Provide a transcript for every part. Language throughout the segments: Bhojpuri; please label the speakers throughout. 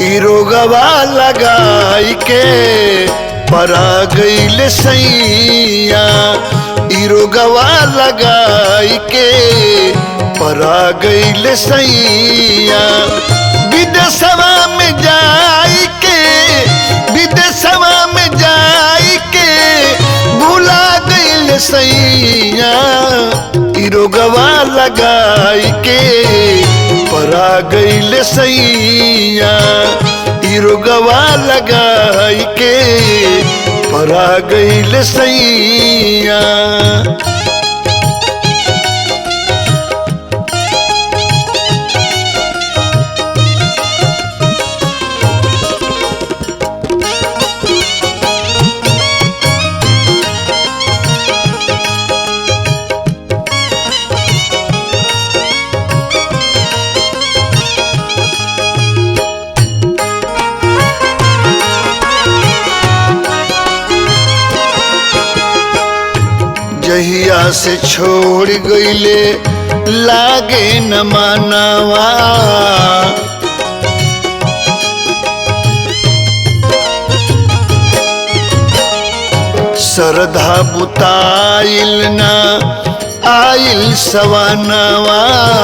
Speaker 1: ई रोगवा लगाई के परा गईल सैया ई रोगवा लगाई के परा गईल सैया विदेशवा में जाई के विदेशवा में जाई के भूला गईल सैया ई रोगवा लगाई के परा गईल सैया ई रोगवा लगाई के परा गईल सैया जहिया से छोड़ गईले लागे न मानवा श्रद्धा बुताइल न आइल सवनवा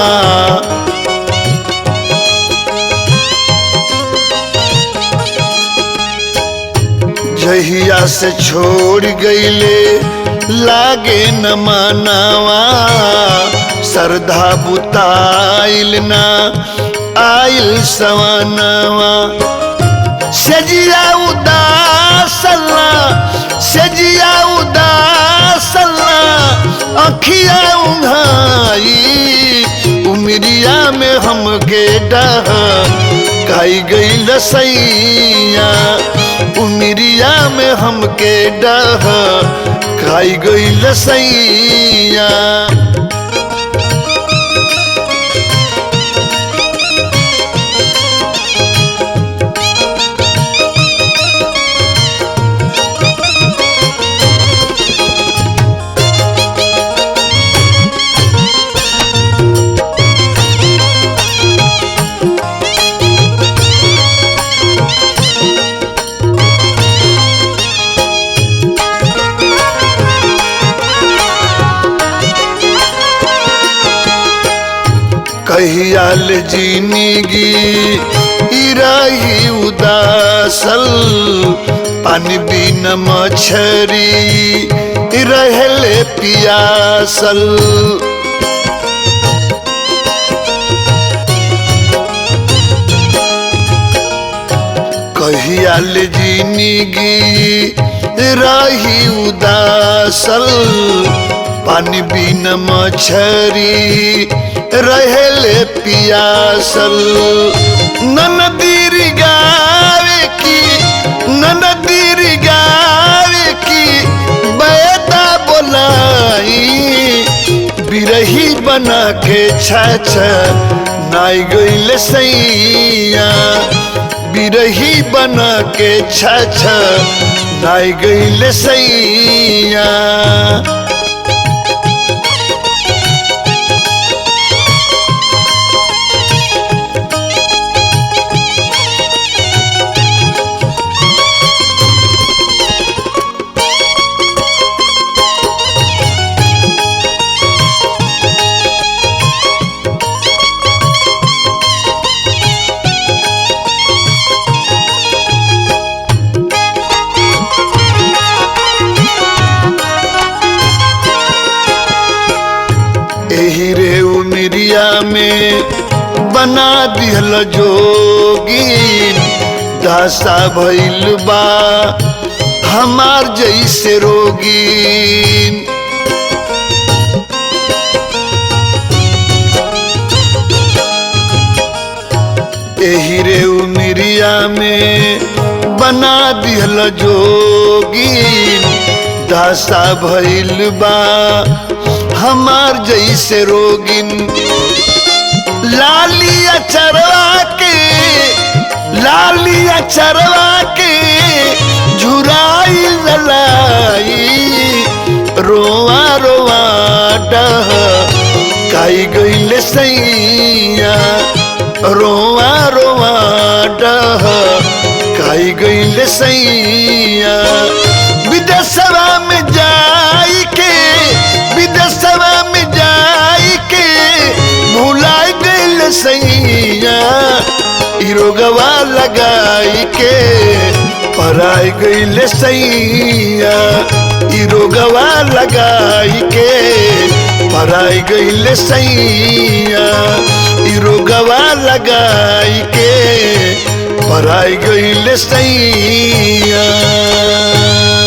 Speaker 1: जहिया से छोड़ गईले लागे न मानवा श्रद्धा बुताइल न आइल सवनवा सजिया उदासला सजिया उदासला अखिया उघाई उमरिया में हमके डह काई गई लसैया उमरिया में हमके डह खाई गई लसैया कहियाल जिंदगी इराही उदासल पानी बिन मछरी रहले पियासल कहियाल जिंदगी रही उदासल पानी बिन मछरी रहेले पियासल ननदीर गावे की ननदीर गावे की बैदा बोलाई बिरही बना के छछ नाई गईल सैया बिरही बना के छछ नाई गईल सैया एही रे उमरिया में बना दिहल जोगी दासा भइल बा हमार जैसे रोगी एही रे उमरिया में बना दिहल जोगी दासा भइल बा हमार जैसे रोगिन लालिया चरवा के लालिया चरवा के झुराई ललाई रोआ रोआ डह काई गईले सैया रोआ रोआ डह काई गईले सैया विदेशवा में जाई के विदेशवा में जाई के भुलाई गईले सैया ई रोगवा लगाई के पराई गईले सैया ई रोगवा लगाई के पराई गईले सैया ई रोगवा लगाई के पराई गईले सैया